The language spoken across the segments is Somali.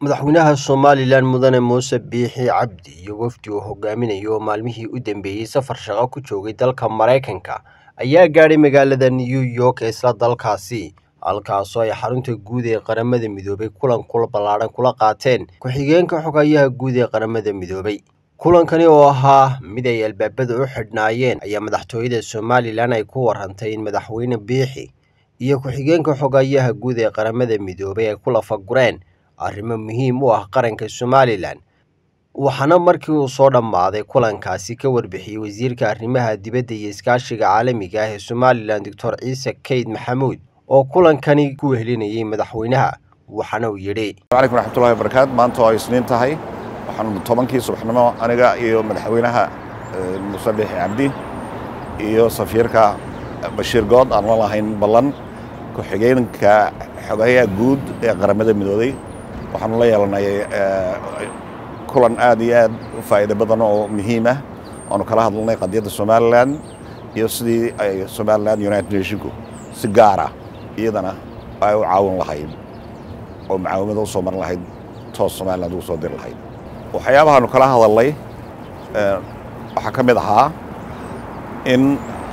madaxweynaha somalilan mudane muuse biixi cabdi iyo wafdi uu hogaaminayo oo maalmihii u dambeeyey safar shaqo ku joogay dalka maraykanka ayaa gaadhay magaalada new york ee isla dalkaasi halkaasoo ay xarunta guud ee qaramada midoobay kulan kula ballaadhan kula qaateen ku-xigeenka xogayaha guud ee qaramada midoobay kulankani oo ahaa mid ay albaabada u xidhnaayeen ayaa madaxtooyada somalilan ay ku warantay in madaxweyne biixi iyo ku-xigeenka xogayaha guud ee qaramada midoobay ay ku lafagureen arrimo muhiim u ah qaranka somalilan waxaana markii uu soo dhammaaday kulankaasi ka warbixiyey wasiirka arrimaha dibadda iyo iskaashiga caalamiga ah ee somalilan doctor ciise keyd maxamuud oo kulankani ku wehelinayay madaxweynaha waxaana uu yidhi calaykum raxmatullahi wabarakaatu maanta oo ay isniin tahay waxaanu tobankii subaxnimo aniga iyo madaxweynaha muuse biixi cabdi iyo safiirka bashiir good aan la lahayn ballan ku-xigeenka xogayaha guud ee qaramada midoobay waxaanu la yeelanay kulan aad iyo aad u faa'iido badan oo muhiim ah waanu kala hadalnay qadiyadda somalilan iyo sidii ay somalilan united nationku si gaara iyadana ay u caawin lahayd oo mucaawimada u soo marin lahayd toos somaliland ugu soo diri lahayd waxyaabahaanu kala hadalnay waxaa ka mid ahaa in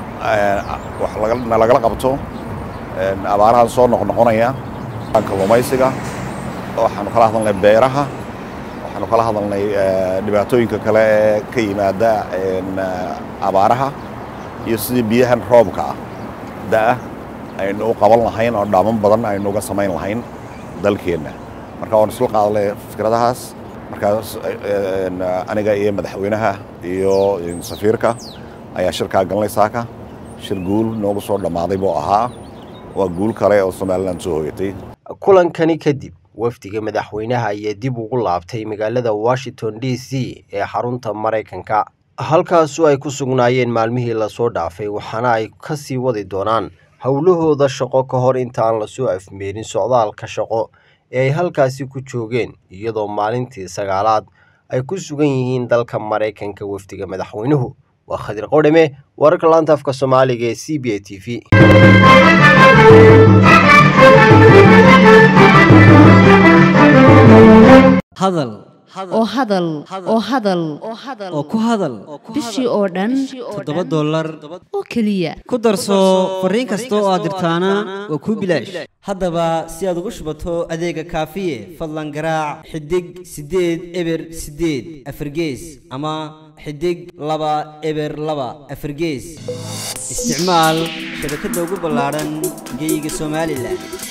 nalagala qabto abaarahan soo noqnoqonaya kalluumaysiga waxaanu kala hadalnay beeraha waxaanu kala hadalnay dhibaatooyinka kale ee ka yimaada abaaraha iyo sidii biyahan roobka ah da'ah aynu u qaban lahayn oo dhaaman badan aynu uga samayn lahayn dalkeenna marka waanu isla qaadalay fikradahaas markaas aniga iyo madaxweynaha iyo safiirka ayaa shirkaa galnay saaka shir guul noogu soo dhammaaday buu ahaa waa guul kale oo somalilan soo hoyatay kulankani kadib wafdiga madaxweynaha ayaa dib ugu laabtay magaalada washington d c ee xarunta maraykanka halkaasu ay ku sugnaayeen maalmihii lasoo dhaafay waxaana ay ka sii wadi doonaan howlahooda shaqo ka hor intaan lasoo afmeerin socdaalka shaqo ee ay halkaasi ku joogeen iyadoo maalintii sagaalaad ay ku sugan yihiin dalka maraykanka wafdiga madaxweynuhu waa khadir qodhame wararka laanta afka soomaaliga ee c b a t v hadal oo hadal oo hadal oo ku hadal bishii oo dhan toddoba dollar oo keliya ku darso fariin kasta oo aad dirtaana waa kuu bilaash haddaba si aad ugu shubato adeega kaafiye fadlan garaac xidig siddeed eber siddeed afargees ama xidig laba eber laba afargees isticmaal shabakadda ugu ballaadhan geyga somalilan